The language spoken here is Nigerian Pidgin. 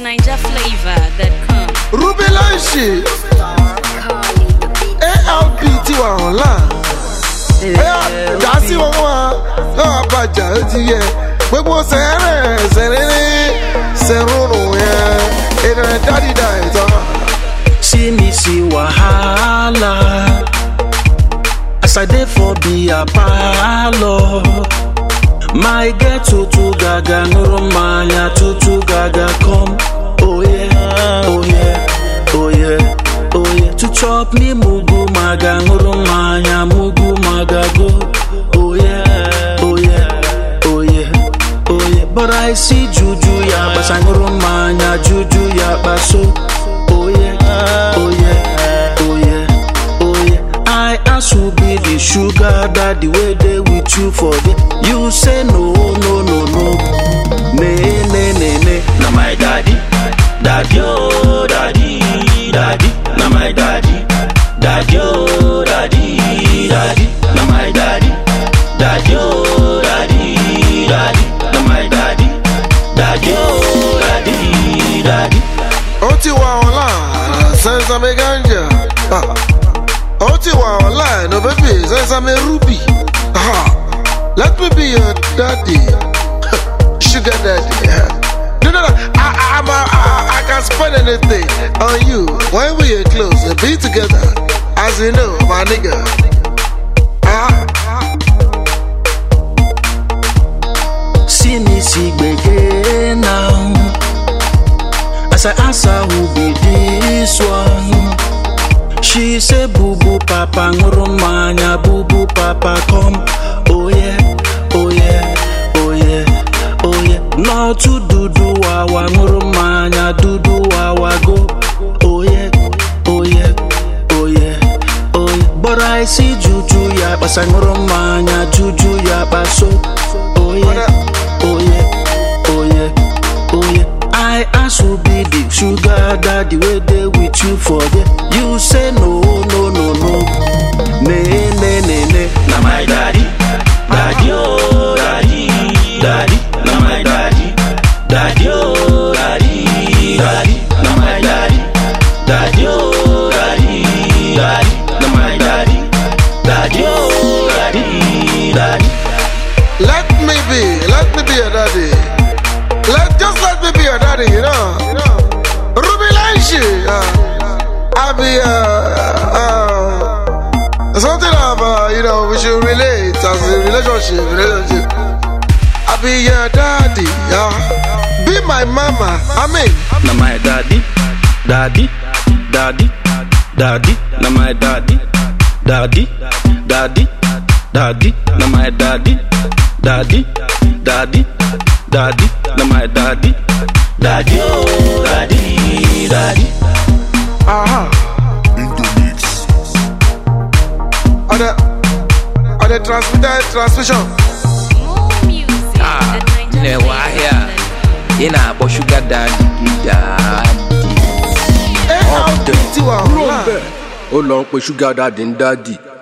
NigerFlavor.com. Ruby Lanshi, ALP ti wà online. Ẹyà dá sí wọn wá, náà bàjá ó ti yẹ. Gbogbo sẹ́rẹ̀ sẹ́rẹ̀rẹ̀ sẹ́rùnù yẹn. Ènìyàn dádìdá ìtàn. see me see wahala as i dey for beer parlour my girl tutu gaga nụrụ mmanya tutu gaga come oye oye oye oye to chop me mugu maga nụrụ mmanya mugu maga go oye oye oye oye but i see juju ya gbasa nụrụ mmanya juju ya kpaso oye oye oye oye i ask who be the sugar daddy wey dey with you for there you say no no no no ne ne ne ne na my daddy daddy oh daddy daddy na my daddy daddy oh daddy daddy na my daddy daddy oh daddy daddy na my daddy daddy oh daddy daddy. Ó ti wà online, sẹ́nsàmì ganja. Ah. Ó ti wà online, no baby, sẹ́nsàmì ruby. Ah. Let me be your daddy. Sugar daddy. No, no, no. I, I, I'm a, I, I can spend anything on you. When we are close, we be together. As you know, my nigga. Ah. See me see gbege now. As I ask her who be this one, she say boo boo papa ṅụrụ mmanya boo boo papa come. Oh yeah, oh yeah, oh yeah, oh yeah. N'otu dudu wawa ṅụrụ mmanya dudu wawa go. Oh yeah, oh yeah, oh yeah, oh yeah. But I see juju ya kpasa ṅụrụ mmanya juju ya kpaso. Oh yeah, oh yeah, oh yeah, oh yeah. I ask who be the sugar daddy wey dey with you for there. You say no, no, no, no. Ne, ne, ne, ne. Na my daddy, daddy, oh, daddy, daddy. Na my daddy, daddy, oh, daddy, daddy. Na my daddy, daddy, oh, daddy, daddy. Na my daddy, daddy, oh, daddy, daddy. Let me be, let me be your daddy. Let just let me be your daddy, you know. Ruby Lanshi, uh, I be uh, uh, something of uh, you know we should relate as a relationship, relationship. I be your daddy, yeah. Be my mama, I mean. na my daddy, daddy, daddy, daddy, na my daddy, daddy, daddy, daddy, na my daddy, daddy, daddy, daddy, na my daddy, daddy, oh, daddy, daddy. Aha. On the, on the transmitter transmission. More music Ah, at nne wahịa ị na-akpọ shuga dadi gị dadi ALP ti wà online. ó lọ ń pe ṣúgà dáàdì ń dáàdì